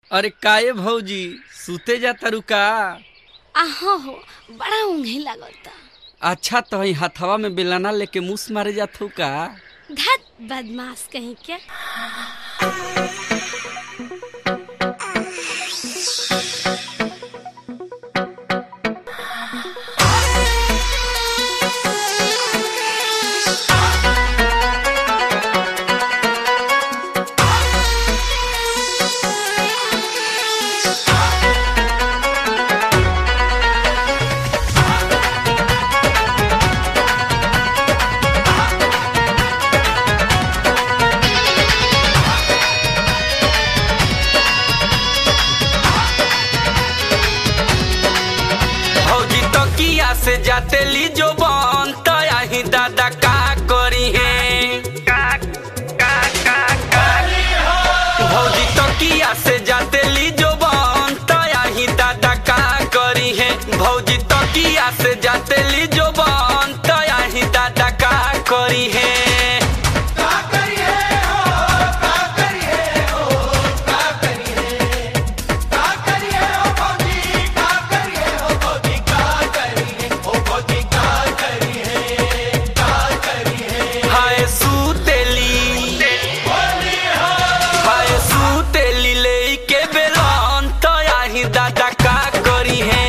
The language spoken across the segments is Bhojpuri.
अरे काये भौजी सुते जा तारू का आहो हो बड़ा ऊँघे लगता अच्छा तो ही हथवा में बेलाना लेके मुस मारे जाथू का धत बदमाश कहीं के भौजी तकिया से जाते ली जो बन तही दादा का करी है भौजी तकिया से जाते ली जो बन तही दादा का करी है भौजी तकिया से जाते ली जो बन तही दादा का करी है हाय सुतेली हाय सुतेली लेके बेलन तही दादा का करी है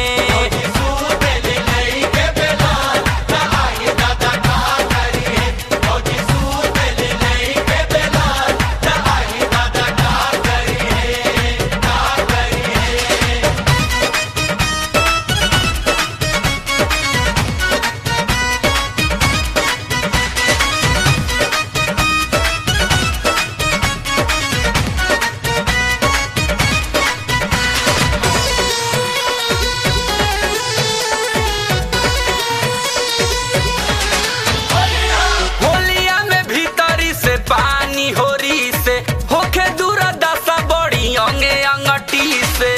होलिया में भीतरी से पानी होरी से होखे दूर दशा बड़ी अंगे अंगटी से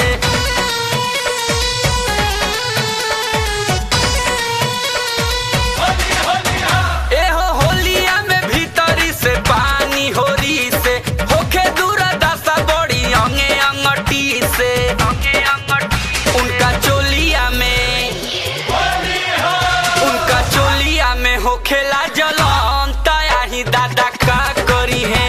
एहो होलिया में भीतरी से पानी होरी से होखे दूर दशा बड़ी अंगे अंगटी से अंगे अंगटी उनका चोलिया में उनका चोलिया में होखेला जलन तयाही दादा का करी है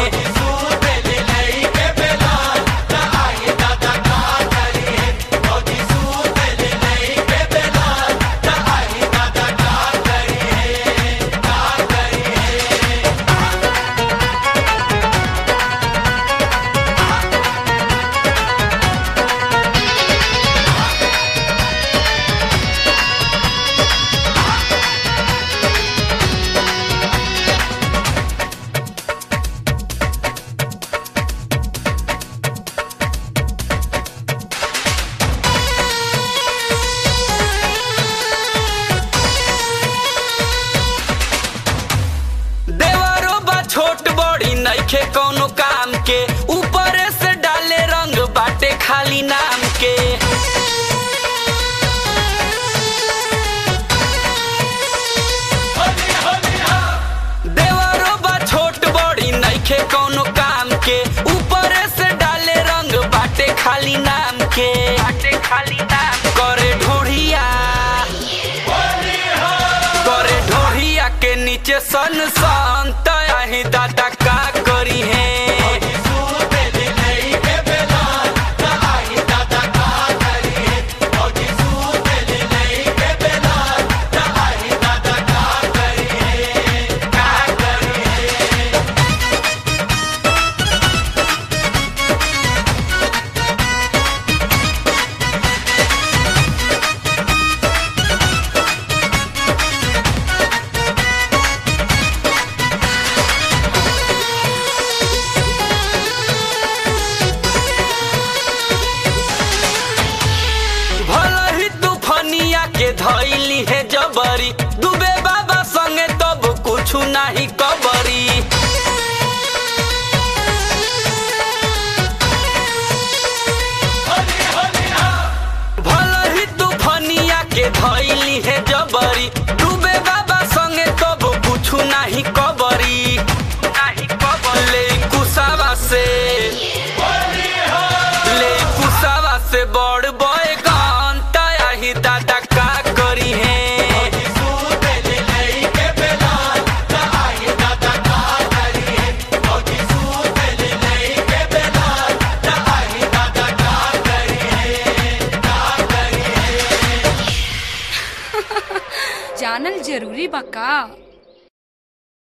देवरो बा छोट बड़ी नइखे कौनो काम के ऊपरे से डाले रंग बाटे खाली नाम के देवरो बा छोट बड़ी नइखे कौनो काम के ऊपरे से डाले रंग बाटे खाली नाम के बाटे खाली नाम करे ढोढ़िया करे ढोढ़िया के नीचे सन सन तही दादा का करी है भला ही तूफनिया के धैली है जबरी डूबे बाबा संगे तब कुछ नहीं कबरी भला ही तूफनिया के धैली है जबरी डूबे बाबा संगे तब कुछ नहीं कबरी नहीं कबरी ले कुसावा से ले जानल जरूरी बा का